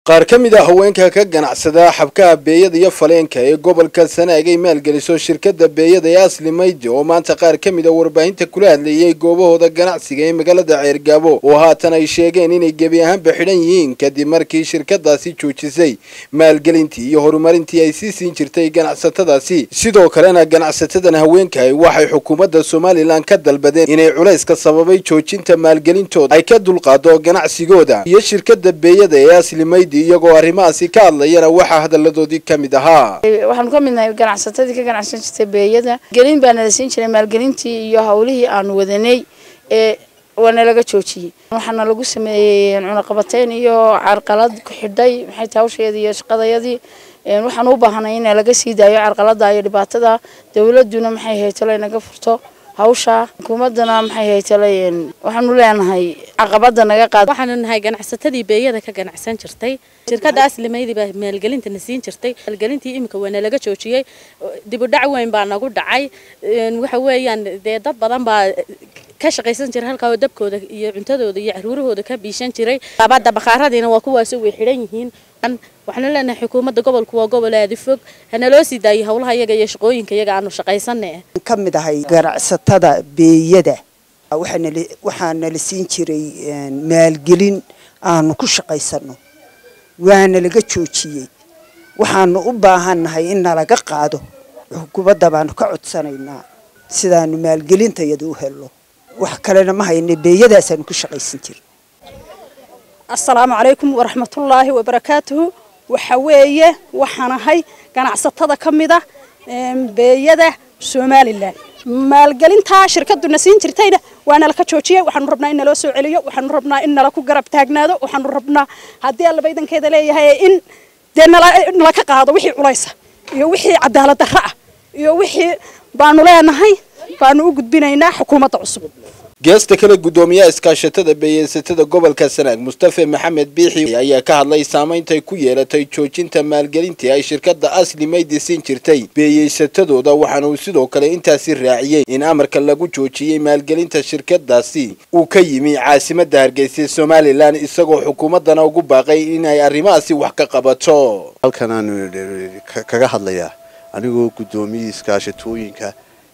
qaar ka mid a haweenka ka ganacsada xabkaha beeyada iyo faleenka ee gobolka sanaag ay maalgeliso shirkadda beeyada ee asli maydi oo maanta qaar ka mid a warbaahinta kula hadleeyay goobahooda ganacsiga ee magaalada ceergaabo oo haatan ay sheegeen inay gebi ahaanba xidhan yihiin kadib markii shirkadaasi joojisay maalgelintii iyo horumarintii ay sii siin jirtay ganacsatadaasi sidoo kalena ganacsatadan haweenkaay waxay xukuumadda somalilan ka dalbadeen inay culayska sababay joojinta maalgelintooda ay ka dulqaado ganacsigooda iyo shirkadda beeyada ee asli maydi iyagoo arrimahaasi ka hadlayana waxaa hadaladoodii ka mid ahaa waxaanu ka mid nahay ganacsatadii ka ganacsan jirtay beeyada gelin baa nala siin jiray maalgelintii iyo hawlihii aanu wadanay ee waana laga joojiyey waxaana lagu sameeyey cunaqabateyn iyo carqalad ku xidhay maxay tahay hawsheedii iyo shaqadayadii waxaan u baahanay in laga sii daayo carqalada iyo dhibaatada dawladuna maxay ahayd talo inaga furto hawsha xukuumadana maxay ahayd talo waxaanu leenahay caqabada naga qaad waxaanu nahay ganacsatadii beeyada ka ganacsan jirtay shirkadda aslimaydi baa maalgelinta na siin jirtay maalgelintii imika waana laga joojiyey dib u dhac weyn baa nagu dhacay waxa weeyaan dee dad badan baa ka shaqaysan jiray halkaa oo dabkooda iyo cuntadooda iyo caruurahooda ka biishan jiray labada bakhaaradiina waa kuwaasi way xidhan yihiin waxaanu leenahay xukuumadda gobolku waa gobol aadi fog hana loo sii daayay howlaha iyaga iyo shaqooyinka iyaga aanu shaqaysanay ka mid ahay ganacsatada beeyada waxaana la siin jiray maalgelin aanu ku shaqaysano waana laga joojiyey waxaanu u baahannahay in nalaga qaado xukuumadda baanu ka codsanaynaa sidaanu maalgelintayada u helno wax kalena ma hayne beeyadaasaanu ku shaqaysan jirin assalaamu calaykum waraxmatullaahi wabarakaatuhu waxa weeye waxaan ahay ganacsatada ka mid ah beeyada somalilan maalgelintaa shirkaduna siin jirtayna waa nala ka joojiyey waxaanu rabnaa in naloo soo celiyo waxaanu rabnaa in nala ku garab taagnaado waxaanu rabnaa haddii allaba idankeeda leeyahay in dee nala ka qaado wixii culaysa iyo wixii cadaalad darro ah iyo wixii baanu leenahay baanu u gudbinaynaa xukuumadda cusub geesta kale guddoomiyaha iskaashatada beeyeysatada gobolka sanaag mustafe maxamed biixi ayaa ka hadlay saameyntay ku yeelatay joojinta maalgelintii ay shirkadda asli maydi siin jirtay beeyeysatadooda waxaana uu sidoo kale intaasi raaciyey in amarka lagu joojiyey maalgelinta shirkadaasi uu ka yimi caasimadda hargeysa somalilan isagoo xukuumaddana ugu baaqay inay arrimahaasi wax ka qabato halkan aanu kaga hadlayaa anigoo guddoomiyii iskaashatooyinka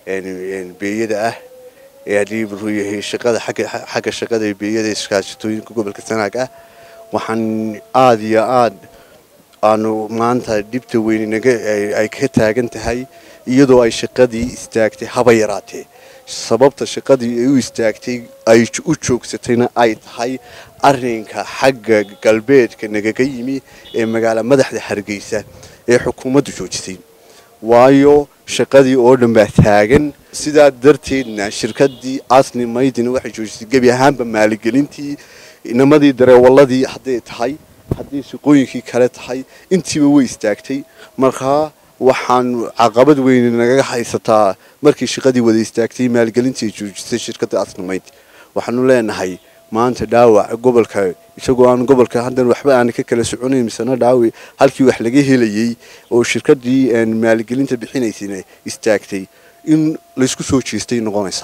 beeyada ah ee haddii wuxuu yahay shaqada xagga shaqada beeyada iskaashatooyinka gobolka sanaag ah waxaan aada iyo aada aanu maanta dhibta weyn naga ay ka taagan tahay iyadoo ay shaqadii istaagtay haba yaraatee sababta shaqadii ay u istaagtay ay u joogsatayna ay tahay arrinka xagga galbeedka nagaga yimi ee magaala madaxda hargeysa ee xukuumaddu joojisay waayo shaqadii oo dhan baa taagan sidaa darteedna shirkadii asni maydina waxay joojisay gebi ahaanba maaligelintii inamadii dareewaladii hadday tahay haddii shaqooyinkii kale tahay intiiba way istaagtay markaa waxaanu caqabad weyn nagaga haysataa markii shaqadii wada istaagtay maalgelintii joojisay shirkadda asni mayd waxaanu leenahay maanta dhaawac gobolka isagoo aan gobolka haddan waxba aan ka kala soconayn misena dhaawi halkii wax laga helayay oo shirkadii maalgelinta bixinaysayna istaagtay in laysku soo jeestay noqonaysa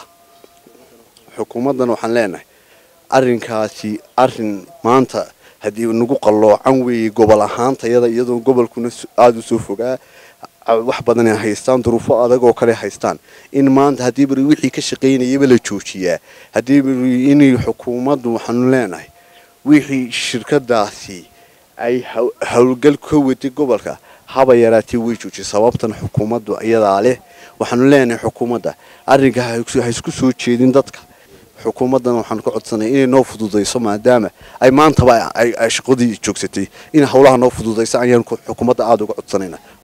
xukuumaddan waxaan leenahay arrinkaasi arrin maanta haddii nagu qalloocan weeyey gobol ahaantayada iyadoo gobolkuna aada u soo fogaa wax badan ay haystaan duruufo adag oo kale haystaan in maanta haddii bari wixii ka shaqaynayaba la joojiyaa haddii bari inay xukuumaddu waxaanu leenahay wixii shirkadaasi ay howlgal ka waday gobolka haba yaraatee way joojiyay sababtan xukuumaddu iyadaa leh waxaanu leenahay xukuumadda arrinka ha isku soo jeedin dadka xukuumaddan waxaanu ka codsanay inay noo fududayso maadaama ay maantaba ay shaqadii joogsatay in howlaha noo fududayso ayaan xukuumadda aada uga codsanayna